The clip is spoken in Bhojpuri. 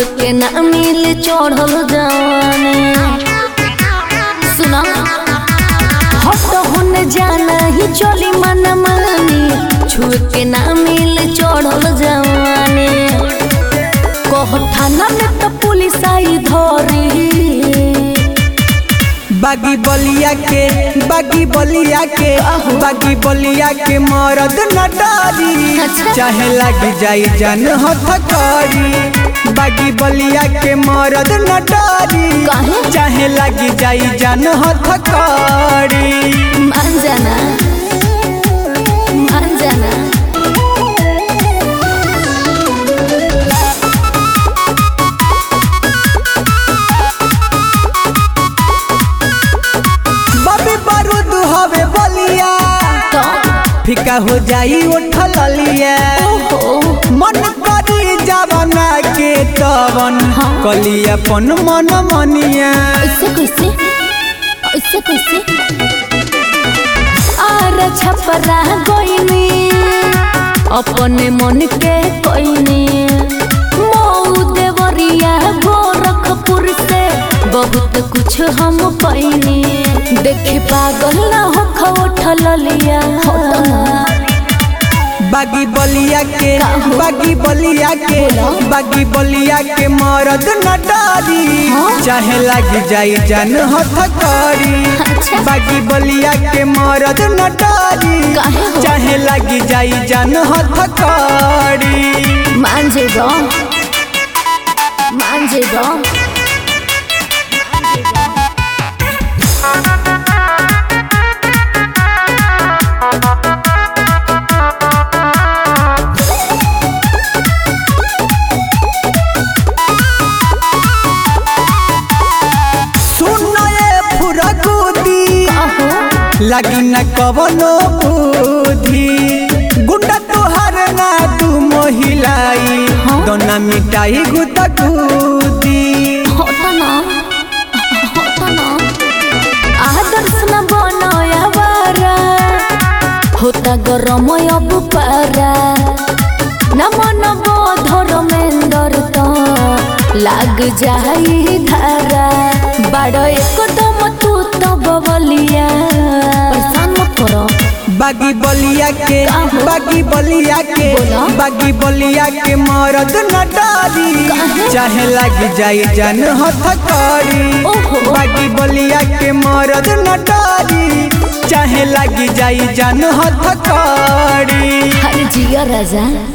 छुए के ना मिल चढ़ल जवानी सुना हट होने जाना ही चली मन मानी छुए के ना मिल चढ़ल जवानी कह थाना में तो पुलिस आई धरी बागी बलिया के बागी बलिया के बागी बलिया के मरद न डारी अच्छा। चाहे लगी जाई जान हथकड़ी बागी बलिया के मरद न डारी काहे? चाहे लगी जाई जान हथकड़ी मान जाना मान जाना बबी बारूद हवे बलिया तो फिका हो जाई उठल लिया ओहो मन करी जवना के तवन हाँ। कली अपन मन मनिया ऐसे कैसे ऐसे कैसे आर छपरा गईनी अपने मन के कोईनी मऊ देवरिया गोरखपुर से बहुत कुछ हम पैनी देखे पागल ना हो खौठल लिया बागी बलिया के का हो? बागी बलिया के बोलो। बागी बलिया के मरद न डारी हाँ? चाहे लगी जाई जान हथकड़ी अच्छा। बागी बलिया के मरद न डारी काहे हो? चाहे लगी जाई जान हथकड़ी मान जेबो मान जेबो सुन ए फुरगुदी अहो लगी न कवनो बुद्धि गुंडा तोहर ना तू मोहिलाई हाँ? दोना मिटाई गुदा गुदी होता ना होता ना आदर्श न बनाया बारा होता गरम अब पारा न मन धर्मेंद्र तो लाग जाई धारा बड़ एकदम तू तो बबलिया परेशान मत करो बागी बलिया के का हो? बागी बलिया के बोला। बागी बलिया के मरद न डारी काहे? चाहे लगी जाई जान हथकड़ी ओहो। बागी बलिया के मरद न डारी चाहे लगी जाई जान हथकड़ी हर जिया राजा